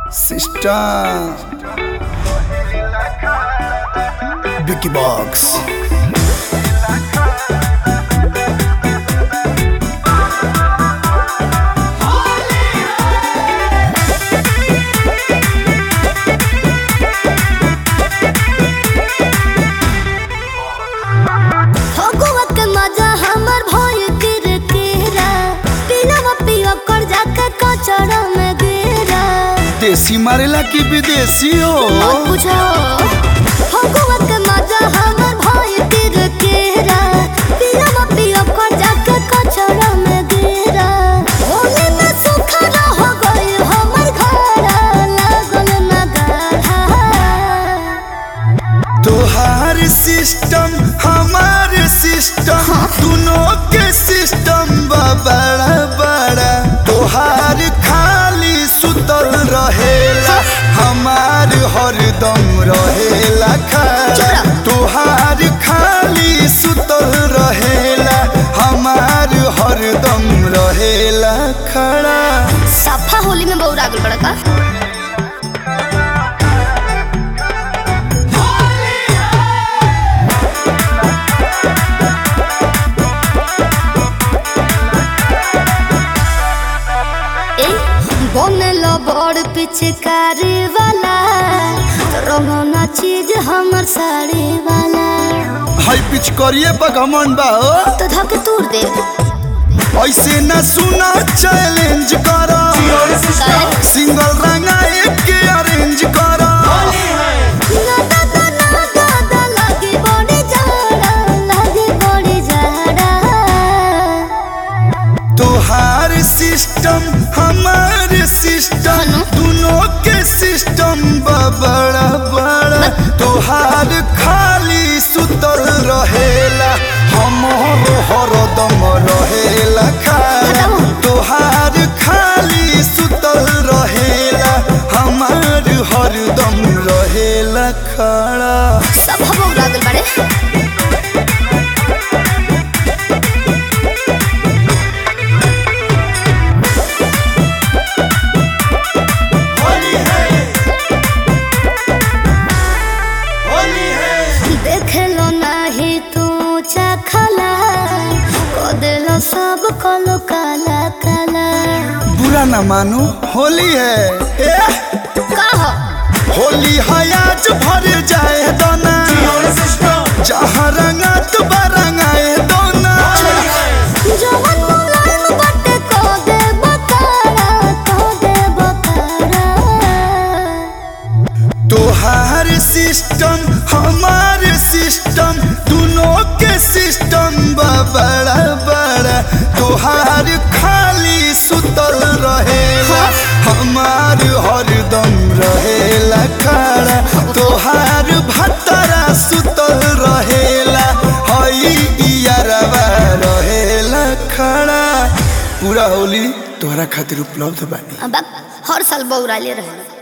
Sister Vicky Box Phagua के मजा हमर भइल किरकिरा पिलवा पियो कर जाके कचरा में गिरा देसी मारेला की विदेशी हो मत पूछो फगुआ के मजा हमर भइल किरकिरा पिलवा पियो कर जाके कचरा में गिरा होली में सुखा हो गइल हमर घर लागल ना गाढ़ा तोहार सिस्टम हमार सिस्टम दोनों के सिस्टम बा बड़ा बड़ा तोहार खाली सुतल रहेला हमार हरदम रहेला खड़ा चुप तोहार खाली सुतल रहेला हमार हरदम रहेला खड़ा सफा होली में बहुत आगल बड़ा का ए, बनल बड़ पिचकारी वाला रंगना चीज हमर साड़ी वाला हाई पिच करिए बगमन बा हो। तो धक तूर दे ऐसे न सुना चैलेंज करा सिंगल रंगा एक के अरेंज करा ना दादा ना दादा लागे बड़ी जाड़ा लागे बड़ी जाड़ा तोहार सिस्टम हमार सिस्टम दोनों के सिस्टम बा बड़ा बड़ा तोहार खाली सुतल रहेला हमर हरदम रहेला खाला तोहार खाली सुतल रहेला हमार हरदम रहेला खड़ा सब हम उड़ागल बाड़े देखलो नाही तू चखला को देलो सब कलो काला काला बुरा न मानो होली है ए, कह होली है आज भर जाए दोना जहाँ रंगा तो बरंगाए दोना जवन मुलायम बटे को दे बकारा को दे बकारा तोहार सिस्टम हमार सिस्टम दोनों के सिस्टम बा बड़ा बड़ा तोहार खाली सुतल रहेला हमार हरदम रहेला खड़ा तोहार भतरा सुतल रहेला हई इयारवा रहेला खड़ा पूरा होली तोहरा खातिर उपलब्ध बानी अब हर साल बौराले रहे